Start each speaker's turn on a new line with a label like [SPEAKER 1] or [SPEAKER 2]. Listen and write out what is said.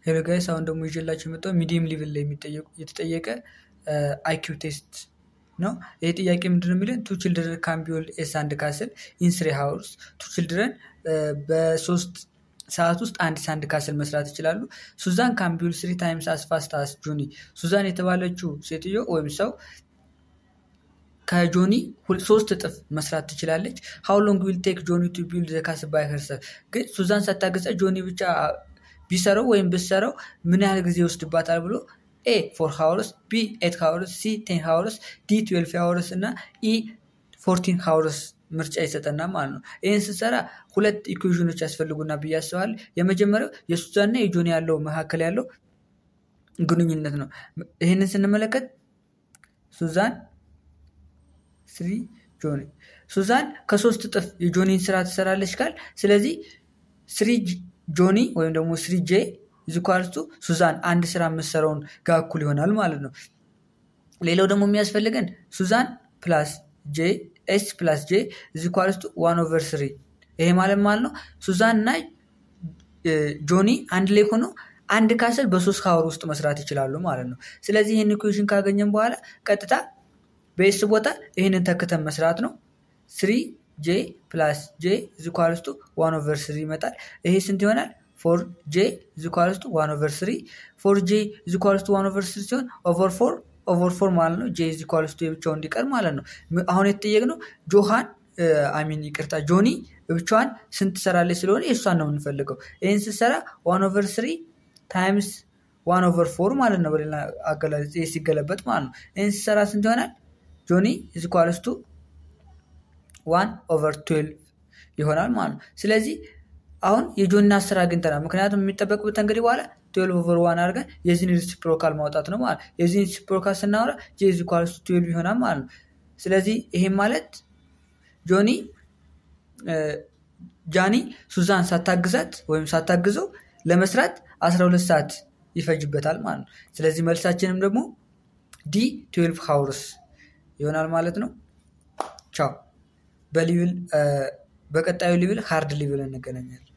[SPEAKER 1] ሄሎ ጋይስ አሁን ደግሞ ይዤላችሁ የመጣው ሚዲየም ሊቭል ላይ የተጠየቀ አይኪው ቴስት ነው። ይህ ጥያቄ ምንድነው የሚለን ቱ ችልድረን ካን ቢውልድ ኤ ሳንድ ካስል ኢን ስሪ ሃውርስ። ቱ ችልድረን በሶስት ሰዓት ውስጥ አንድ ሳንድ ካስል መስራት ይችላሉ። ሱዛን ካን ቢውልድ ስሪ ታይምስ አስ ፋስት አስ ጆኒ። ሱዛን የተባለችው ሴትዮ ወይም ሰው ከጆኒ ሶስት እጥፍ መስራት ትችላለች። ሀው ሎንግ ዊል ቴክ ጆኒ ቱ ቢልድ ዘ ካስል ባይ ሄርሰልፍ። ግን ሱዛን ሳታገጸ ጆኒ ብቻ ቢሰራው ወይም ብሰራው ምን ያህል ጊዜ ይወስድባታል ብሎ ኤ ፎር ሃውርስ፣ ቢ ኤት ሃውርስ፣ ሲ ቴን ሃውርስ፣ ዲ ትዌልፍ ሃውርስ እና ኢ ፎርቲን ሃውርስ ምርጫ ይሰጠና ማለት ነው። ይህን ስንሰራ ሁለት ኢኩዌዥኖች ያስፈልጉና ብዬ አስባለሁ። የመጀመሪያው የሱዛንና የጆኒ ያለው መካከል ያለው ግንኙነት ነው። ይህንን ስንመለከት ሱዛን ስሪ ጆኒ ሱዛን ከሶስት እጥፍ የጆኒን ስራ ትሰራለች ካል ስለዚህ ስሪ ጆኒ ወይም ደግሞ ስሪ ጄ ዚኳልቱ ሱዛን አንድ ስራ የምትሰራውን ጋር እኩል ይሆናል ማለት ነው። ሌላው ደግሞ የሚያስፈልገን ሱዛን ፕላስ ጄ ኤስ ፕላስ ጄ ዚኳልቱ ዋን ኦቨር ስሪ ይሄ ማለት ማለት ነው ሱዛን እና ጆኒ አንድ ላይ ሆኖ አንድ ካስል በሶስት ካወር ውስጥ መስራት ይችላሉ ማለት ነው። ስለዚህ ይህን ኢኩዌሽን ካገኘን በኋላ ቀጥታ በኤስ ቦታ ይህንን ተክተን መስራት ነው። ስሪ ጄ ፕላስ ጄ ዚኳልስቱ ዋን ኦቨር ስሪ ይመጣል። ይሄ ስንት ይሆናል? ፎር ጄ ዚኳልስቱ ዋን ኦቨር ስሪ ፎር ጄ ዚኳልስቱ ዋን ኦቨር ስሪ ሲሆን ኦቨር ፎር ኦቨር ፎር ማለት ነው። ጄ ዚኳልስቱ የብቻው እንዲቀር ማለት ነው። አሁን የተጠየቅነው ጆሃን አሚን ይቅርታ ጆኒ ብቻዋን ስንት ትሰራለች ስለሆነ የእሷን ነው የምንፈልገው። ይህን ስትሰራ ዋን ኦቨር ስሪ ታይምስ ዋን ኦቨር ፎር ማለት ነው። በሌላ አገላለጽ ሲገለበጥ ማለት ነው። ይህን ስትሰራ ስንት ይሆናል? ጆኒ ኢዝኳልስቱ ዋን ኦቨር ትዌልቭ ይሆናል ማለት ነው። ስለዚህ አሁን የጆኒን አስር አግኝተናል። ምክንያቱም የሚጠበቅበት እንግዲህ በኋላ ትዌልቭ ኦቨር ዋን አድርገን የዚህን ሪሲፕሮካል ማውጣት ነው ማለት ነው። የዚህን ሪሲፕሮካል ስናወራ ጄ ኢዝኳልስቱ ትዌልቭ ይሆናል ማለት ነው። ስለዚህ ይሄም ማለት ጆኒ ጃኒ ሱዛን ሳታግዛት ወይም ሳታግዘው ለመስራት 12 ሰዓት ይፈጅበታል ማለት ነው። ስለዚህ መልሳችንም ደግሞ ዲ ትዌልቭ ሃውርስ ይሆናል ማለት ነው። ቻው። በሊቪል በቀጣዩ ሊቪል ሃርድ ሊቪል እንገናኛለን።